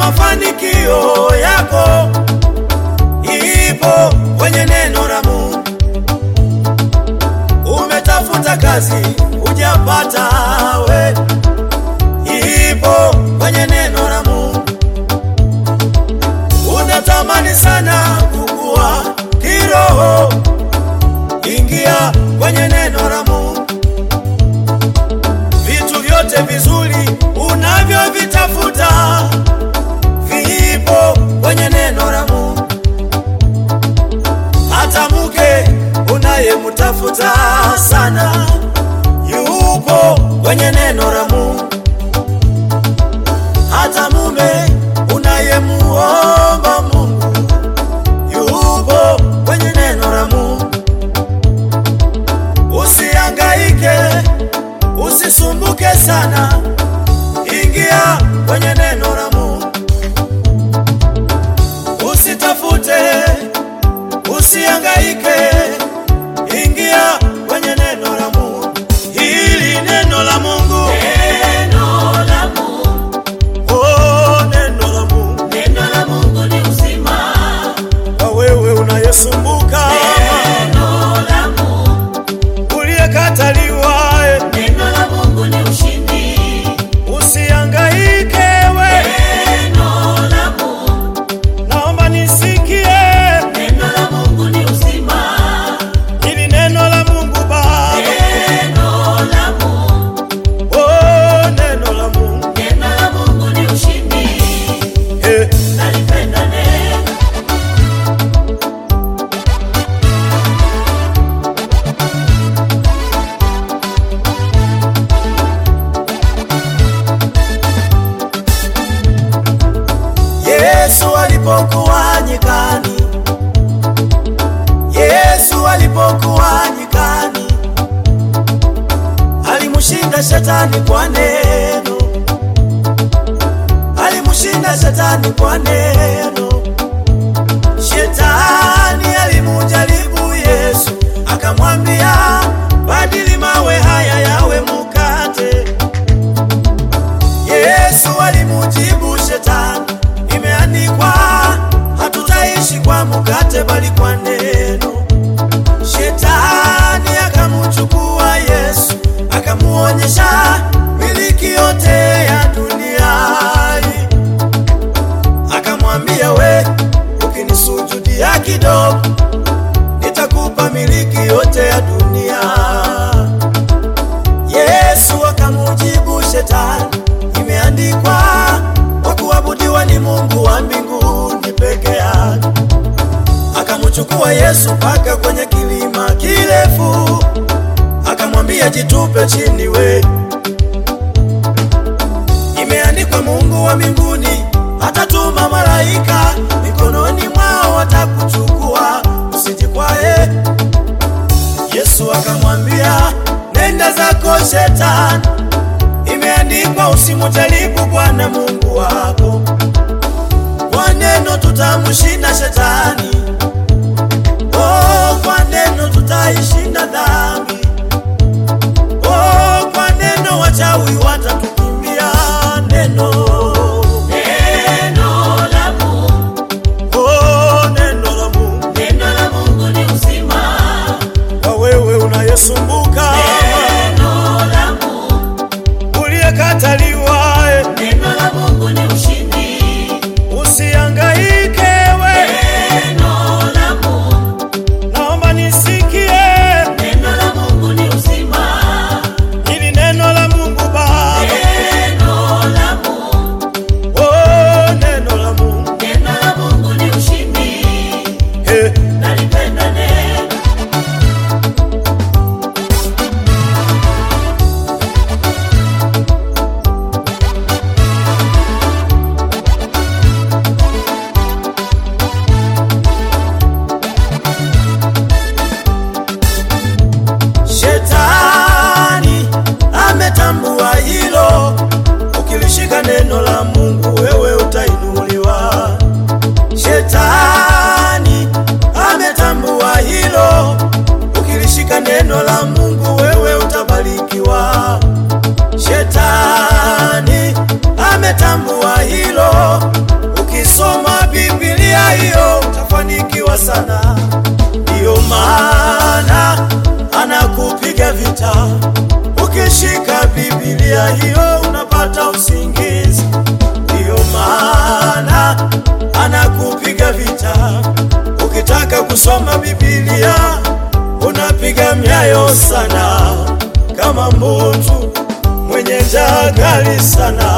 mafanikio yako ipo kwenye neno la Mungu. Umetafuta kazi hujapata, we ipo kwenye neno la Mungu. Unatamani sana kukua kiroho, ingia kwenye neno la Mungu. Vitu vyote vizuri unavyovitafuta vipo kwenye neno la Mungu. Hata mke unayemtafuta sana yupo kwenye neno la Mungu. Hata mume unayemuomba Mungu yupo kwenye neno la Mungu. Usihangaike, usisumbuke sana, ingia kwenye neno la Mungu. Usitafute, usihangaike, ingia kwenye neno la Mungu. Hili neno la Mungu, Neno la Mungu, oh, neno la Mungu neno la Mungu ni uzima. kwa wewe unayesumbuka, Neno la Mungu, uliyekataliwa, eh, neno la Mungu ni ushindi. usihangaike we, Neno la Mungu, naomba nisikie neno la Mungu ni uzima. hili neno la Mungu Baba, Neno la Mungu, oh, neno la Mungu neno la Mungu ni ushindi. eh. Nalipenda neno. Yesu alipokuwa nyikani, Yesu alipokuwa nyikani, alimshinda shetani kwa neno, alimshinda shetani kwa neno. Shetani alimujaribu Yesu, akamwambia badili mawe haya yawe mkate. Yesu alimujibu shetani, imeandikwa hatutaishi kwa mkate bali kwa neno. Shetani akamuchukua Yesu, akamuonyesha miliki yote ya dunia hii. Akamwambia, we ukinisujudia kidogo, nitakupa miliki yote ya dunia. Yesu akamujibu shetani, imeandikwa wa kuabudiwa ni Mungu wa mbinguni peke yake. Akamchukua Yesu mpaka kwenye kilima kirefu, akamwambia jitupe chini we, imeandikwa Mungu wa mbinguni atatuma malaika mikononi mwao watakuchukua, usijikwae. Yesu akamwambia nenda zako shetani, imeandikwa usimujaribu Bwana Mungu wako. Kwa neno tutamshinda shetani, oh, kwa neno tutaishinda dhambi, oh, kwa neno wachawi watatukimbia. Neno, Neno la Mungu, oh, neno la Mungu neno la Mungu ni uzima. kwa wewe unayesumbuka, Neno la Mungu, uliyekataliwa, eh, neno la Mungu ni ushindi. usihangaike we, Neno la Mungu, naomba nisikie neno la Mungu ni uzima. hili neno la Mungu Baba, Neno la Mungu, oh, neno la Mungu neno la Mungu ni ushindi. eh. Nalipenda neno. Shetani ametambua hilo, ukilishika neno la Mungu wewe utainuliwa. Shetani ametambua hilo, ukilishika neno la Mungu wewe utabarikiwa. Shetani ametambua hilo, vita. Ukishika Biblia hiyo unapata usingizi, ndiyo maana anakupiga vita. Ukitaka kusoma Biblia unapiga myayo sana, kama mbutu mwenye njaa kali sana.